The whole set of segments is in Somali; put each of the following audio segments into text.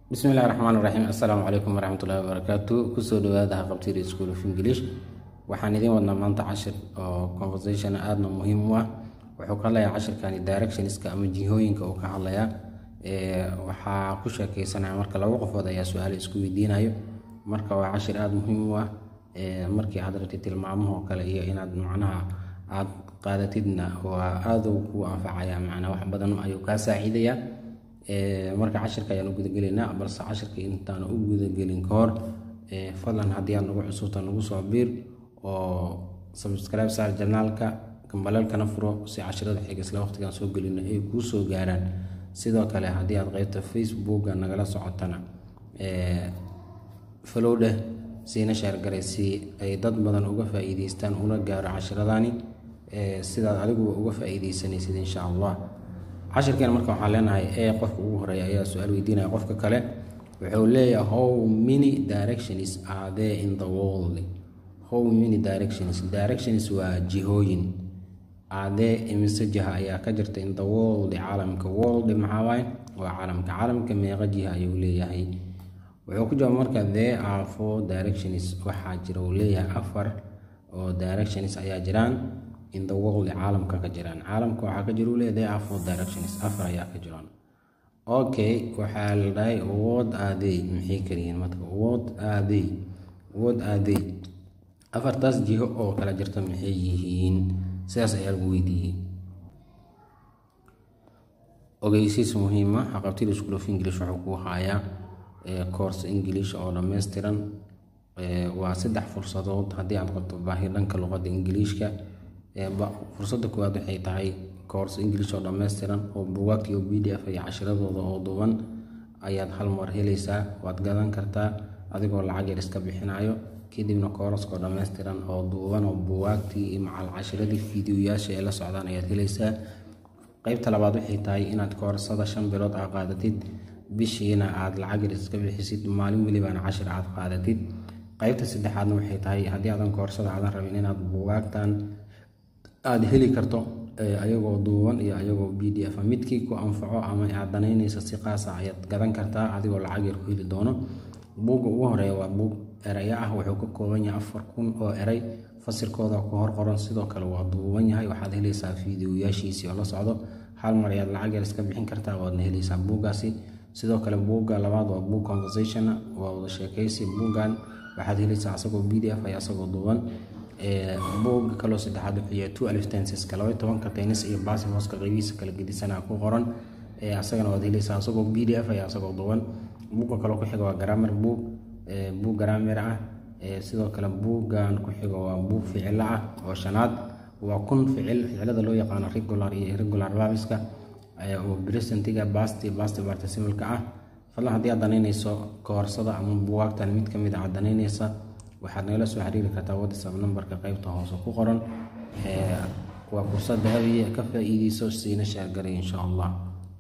bismillahi raxmaan raxiim assalaamu calaykum waraxmatullahi wabarakaatu kusoo dhawaada haqabtiri school of english waxaan idiin wadnaa maanta cashir oo conversation aadna muhiim u ah wuxuu ka hadlayaa cashirkani directionska ama jihooyinka uu ka hadlayaa waxaa ku sheekeysanaya marka laba qofood ayaa su-aale isku weydiinayo marka waa cashir aada muhiim u ah markii aad rabtid tilmaamahoo kale iyo inaad macnaha aad qaadatidna waa aaduu kuu anfacaya macnaa wax badan ayuu kaa saaciidayaa marka cashirka ayaan u gudagelaynaa balse cashirka intaan u gudagelin ka hor fadlan haddii aad nagu cusubta nagu soo biir oo subscribe saar janaalka gambaleelkana furo si cashirada xiga isla waqtigan soo gelino ay kuu soo gaaraan sidoo kale haddii aad qeybta facebooka nagala socotana falowdheh siina sheergaray si ay dad badan uga faa-iideystaan una gaaro cashiradani sidaad adiguba uga faa-iideysanaysid insha allah cashirkeena marka waxaan leenahay ee qofka ugu horeeya ayaa su-aal weydiinaya qofka kale wuxuu leeyahay how many directions are there in the world how many directions directions waa jihooyin adee imise jiha ayaa ka jirta in the world caalamka world maxaa waaye waa caalamka caalamka meeqa jiha ayuu leeyahay wuxuu ku jawaab marka there are four directions waxaa jira uu leeyahay afar oo directions ayaa jiraan in the world caalamka ka jiraan caalamka waxaa ka jira uu leeyahay there are four directions afar ayaa ka jiraan okay waxaa la dhahay what are they maxay kaliyihiin marka what are they what are they afartaas jiho oo kala jirta maxay yihiin sidaas ayaa lagu weydiiyey ogeysiis muhiima haqabtida school of english wuxuu kuu hayaa course english oo dhammaystiran waa saddex fursadood haddii aad qabto baahi dhanka luqadda ingiliishka fursadda koowaad waxay tahay course english oo dhammaystiran oo bugaagta iyo b d f iyo cashiradooda oo duban ayaad hal mar helaysaa waad gadan kartaa adigoo lacag yar iska bixinayo kadibna kooraskoo dhammaystiran oo duuban oo buwaagtii iyo macal cashiradii fiidiyoyaasha ee la socdaan ayaad helaysaa qeybta labaad waxay tahay inaad koorsada shan bilood aa qaadatid bishiina aad lacag yar iska bixisid maalin welibana cashir aad qaadatid qeybta saddexaadna waxay tahay haddii aadan koorsada aadan rabin inaad bugaagtan aada heli karto ayagoo duuban iyo ayagoo b d f midkii ku anfaco ama aad danaynaysa si qaasa ayaad gadan kartaa adigoo lacag yar ku heli doono buugga ugu horeeya waa buug eraya ah wuxuu ka kooban yahay afar kun oo eray fasirkooda ku hor qoran sidoo kale waa duuban yahay waxaad helaysaa fiidiyoyaashiisii oo la socdo hal mar ayaad lacag yar iska bixin kartaa waadna helaysaa buuggaasi sidoo kale buugga labaad waa buug conversation waa wada sheekaysi buuggan waxaad helaysaa asagoo b d f ay asagoo duuban buugga kaloo saddexaad wuxuu yahay two alif tenseska laba tobanka tennis iyo baasi hooska qeybihiisa kala gedisanaa ku qoran asagana waad helaysaa asagoo b d f ay asagoo duuban buugga kaloo ku xiga waa grammar book buug garaamir ah sidoo kale buuggan ku xigo waa buug ficilo ah oo shanaad waa kun ficil ficilada loo yaqaano regular iyo irregular verbiska oo presentiga basti basti particimalka ah fadlan haddii aad danaynayso koorsada ama buwaagtan mid kamid a aad danaynaysa waxaad nagala soo xiriiri kartaa whatsapp numberka qeybta hoose ku qoran waa fursad dahabiya ka faa-iideyso siina sheergaray insha allah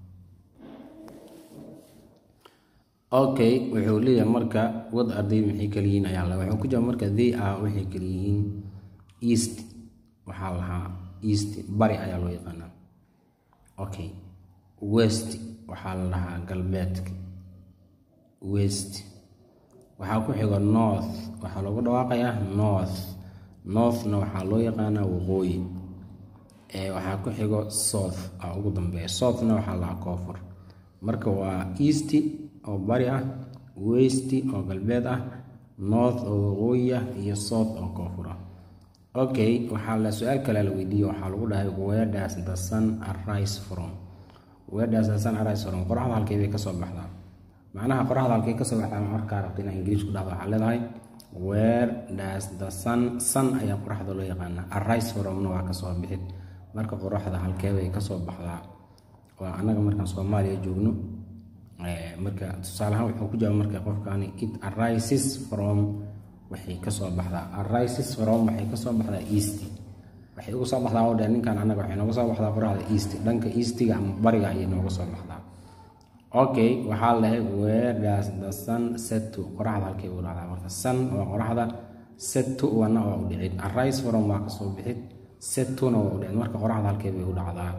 okay wuxuu leeyahay marka wad arday maxay kaliyihiin ayaa la wuxuu ku jawaab marka they are waxay kaliyihiin east waxaa lahaa east bari ayaa loo yaqaanaa okay west waxaa la dhahaa galbeedka west waxaa ku xigo north waxaa loogu dhawaaqayaa north northna waxaa loo yaqaanaa waqooyi waxaa ku xigo south aa ugu dambeeya southna waxaa lahaa koonfur marka waa east oo bari ah west oo galbeed ah north oo waqooyi ah iyo south oo koonfur ah okay waxaa la su-aal kale la weydiiyey waxaa lagu dhahay wedas the sun arise from wedas the sun arise from qoraxda halkee bay kasoo baxdaa macnaha qoraxda halkee kasoo baxdaa markaa rabta inaa ingiliis ku dhahdo waxaa leedahay where does the sun sun ayaa qoraxda loo yaqaanaa arise fromna waa kasoo bixid marka qoraxda halkee bay kasoo baxdaa waa annaga markaan soomaaliya joogno marka tusaaleahaan wuxuu ku jawaab marka qofkani it arises from waxay kasoo baxdaa arises from waxay kasoo baxdaa east waxay uga soo baxdaa oo dheer ninkan annaga waxay nooga soo baxdaa qoraxda east dhanka eastiga ama bariga ayay nooga soo baxdaa okay waxaa lahay where does the sun set to qoraxda halkay u dhacdaa marka sun waa qoraxda set to wana waa u dhicid arise from waa kasoo bixid set tona waa u dhicid marka qoraxda halkay bay u dhacdaa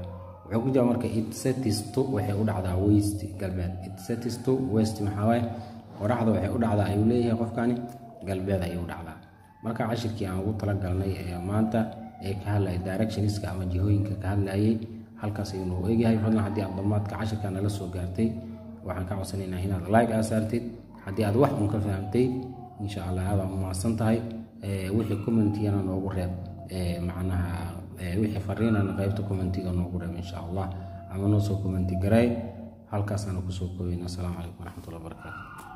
wuxuu ku jawaa marka itsetisto waxay u dhacdaa west galbeed itsetisto west maxaa waaye qoraxda waxay u dhacdaa ayuu leeyahay qofkani galbeed ayay u dhacdaa marka cashirkii aan ugu talagalnay ee maanta ee ka hadlaya directionska ama jihooyinka ka hadlayay halkaas ayuu noogu egyahay fadlan haddii aad dhammaadka cashirka nala soo gaartay waxaan ka codsanaynaa inaad like aa saartid haddii aad wax un ka fahamtay insha allah aad u mahadsan tahay wixii commentiyana noogu reeb macnaha wixii fariinana qaybta commentiga noogu reeb insha allah ama noo soo commenti garay halkaasaana kusoo koobayna asalaamu calaykum waraxmatullahi wabarakaatu